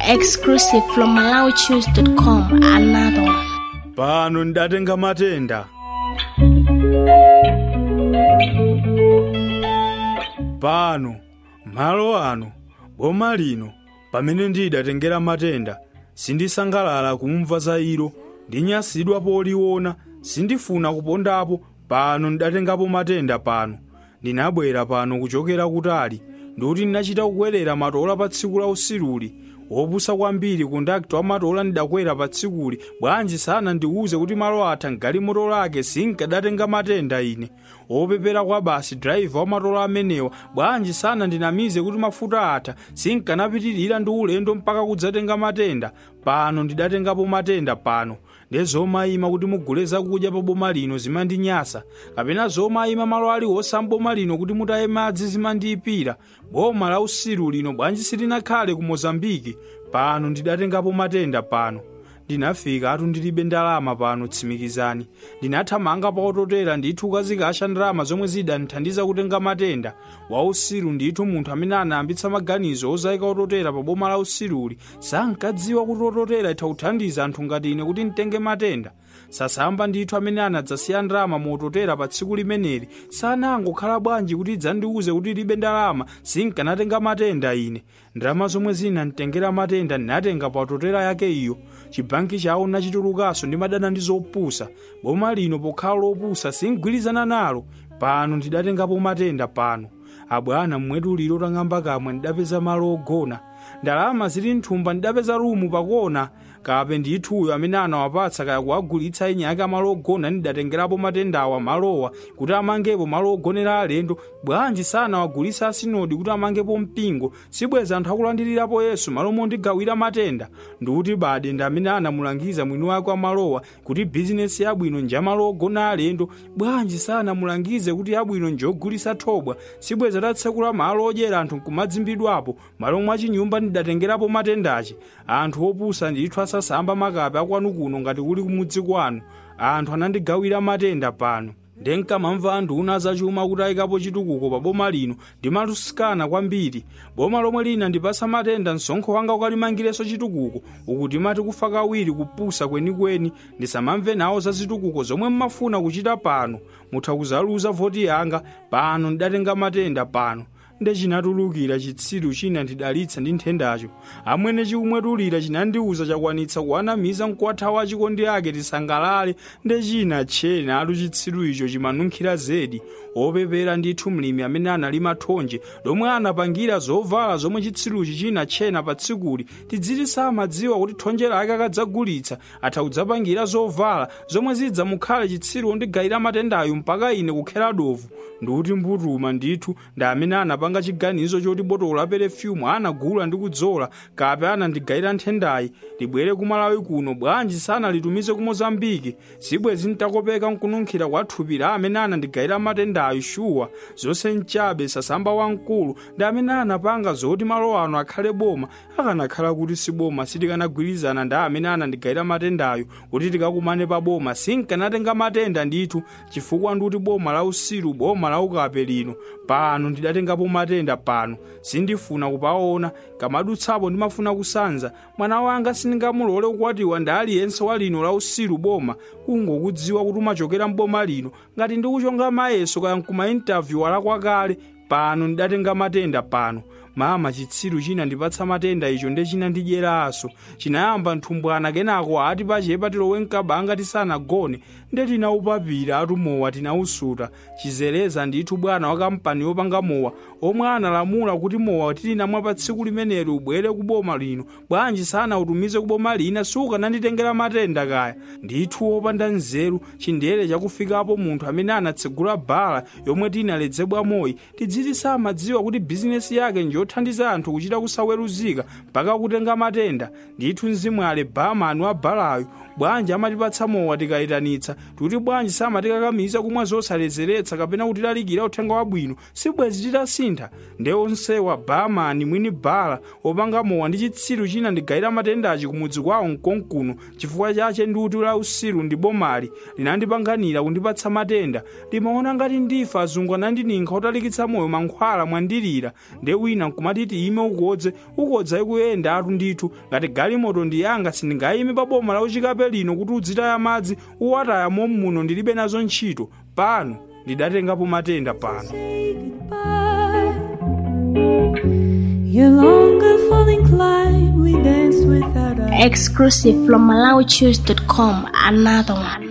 Exclusive from MalawiChoose.com. Another one. pano ndidatenga matenda pano malo ano boma lino pamene ndidatengera matenda sindisangalala kumva za ilo ndinyasidwa poliona sindifuna kupondapo pano ndidatengapo matenda pano ndinabwera pano kuchokera kutali ndikuti ndinachita kukwerera matola pa tsiku la usiruli wopusa kwambiri kundakita wa matola ndidakwera pa tsikuli bwanji sana ndiwuze kuti malo atha mgalimoto lake sinkadatenga matenda ine wopepera kwa basi driver wa matola amenewa bwanji sana ndinamize kuti mafuta atha sinkanapitirira ndi ulendo mpaka kudzatenga matenda pano ndidatengapo matenda pano ndiye zomayima kuti mugule zakudya pa boma lino zimandinyasa kapena zomayima malo aliwonse mboma lino kuti mutaye madzi zimandiyipira boma la usiru lino bwanji silinakhale ku mozambiki pano ndidatengapo matenda pano ndinafika atu ndilibe ndalama pano tsimikizani ndinathamanga pa ototera ndithu kazikasha ndalama zomwe zidandithandiza kutenga matenda wa usiru ndithu munthu amene anayambitsa maganizo ozayika ototera pa boma la usiruli sankadziwa kuti ototera itha kuthandiza anthu ngati ine kuti nditenge matenda sasamba ndithu amene anadzasiya ndalama mototera pa tsiku limeneli sanangokhala bwanji kuti idzandiwuze kuti libe ndalama sinkanatenga matenda ine ndalama zomwe zinanditengera matenda ndinatenga pa ototera yake iyo chibanki chawo nachitulukaso ndimadana ndi zopusa boma lino pokhala lopusa singwirizana nalo pano ndidatengapo matenda pano abwana mmwetuliro tang'amba kamwe ndidapeza malo ogona ndalama zili mthumba ndidapeza rumu pakona kape ndithuyo amene anawapatsa kaya kuwagulitsa enya ake amalo ogona ndidatengerapo matendawa malowa kuti amangepo malo ogonera alendo bwanji sanawagulitsa asinodi kuti amangepo mpingo sibweza anthu akulandirirapo yesu malo mondigawira matenda ndikuti bade ndi amene anamulangiza mwini wake wamalowa kuti bizinesi yabwino njamalo ogona alendo bwanji sanamulangize kuti yabwino njogulitsa thobwa sibweza tatsekula malo odyera anthu nkumadzimbidwapo malo mwachinyumba ndidatengerapo matendachi anthu opusa ndithu asasamba makape akwanu kuno ngati kuli kumudzi kwanu anthu anandigawira matenda pano ndenkamamva anthu una zachuma kuti ayikapo chitukuko pa boma lino ndimalusikana kwambiri boma lomwe lina ndipasa matenda msonkho wanga ukalimangireso chitukuko uku timati kufa kawiri kupusa kwenikweni ndisamamve nawo za zitukuko zomwe mmafuna kuchita pano mutha kuzaluza voti yanga pano ndidatenga matenda pano nde chinatulukira chitsiru china ndidalitsa ndi nthendacho amwene chikumwetulira chinandiwuza chakwanitsa kuwanamiza mkwatha wa chikondi ake tisangalale nde china tchena atu chitsiru icho chimanunkhira zedi opepera ndithu mlimi amene analima thonje lomwe anapangira zovala zomwe chitsiruchi china tchena pa tsikuli tidziti samadziwa kuti thonje lake akadzagulitsa atha kudzapangira zovala zomwe zidzamukhale chitsiru ondigayira matendayo mpaka ine kukhera dovu ndikuti mbutuma ndithu ndi amene anapanga chiganizo choti botolo la perefyumu anagula ndi kudzola kape anandigayira nthendayi libwere kumalawi kuno bwanji sanalitumize ku mozambiki sibwezi ntakopeka nkununkhira kwa thupi la amene anandigayira matendayo shuwa zonse mchabe sasamba wamkulu ndi amene anapanga zoti malo ano akhale boma akanakhala kuti si boma sitikanagwirizana ndi amene anandigayira matendayo kuti tikakumane pa boma sinkanatenga matenda ndithu chifukwa ndikuti boma la usiru boma la ukape lino pano ndidatengapo matenda pano sindifuna kupaona kamadutsapo ndimafuna kusanza mwana wanga sindingamulole kukwatiwa ndi aliyense wa lino la usiru boma kungokudziwa kuti umachokera mboma lino ngati ndikuchonga mayeso kaya nkumaintavyuwa lakwakale pano ndidatenga matenda pano mama chitsiru china ndipatsa matenda icho nde chinandidyeraso chinayamba nthumbwana kenako ati pachepa tilowe mkabanga tisanagone nde tinaupapira atumowa tinausuta chizereza ndithu bwana wa kampani yopanga mowa omwe analamula kuti mowa tilinamwa pa tsiku limeneli ubwere ku boma lino bwanji sanautumize ku boma lina sukananditengera matenda kaya ndithu wopanda nzeru chindere chakufikapo munthu amene anatsegula bhala yomwe tinaledzebwa moyi tidziti samadziwa kuti bizinesi yake njothandiza anthu kuchita kusaweruzika mpaka kutenga matenda ndithu mzimwale bamani wa bhalayo bwanji amatipatsa mowa tikayitanitsa tikuti bwanji samatikakamiza kumwa zosaledzeretsa kapena kutilalikira uthenga wabwino sibwezi titasintha nde onsewa bamani mwini bhala opanga mowa ndi chitsiru china ndigayira matendachi kumudzi kwawo mkonkuno chifukwa chache ndikuti la usiru ndi bomali linandipanganira kundipatsa matenda limaona ngati ndifa azungu anandininkhira otalikitsa moyo mankhwala mwandilira nde wina nkumati tiyime ukodze ukodza ikuyenda atu ndithu ngati galimoto ndi yanga sindingayime pa boma la uchikape lino kuti udzitaya madzi uwataya mommuno ndilibe nazo ntchito pano ndidatengapo matenda pano say goodbye. Your longer falling climb, we danced without a Exclusive from MalawiChoose.com. Another one.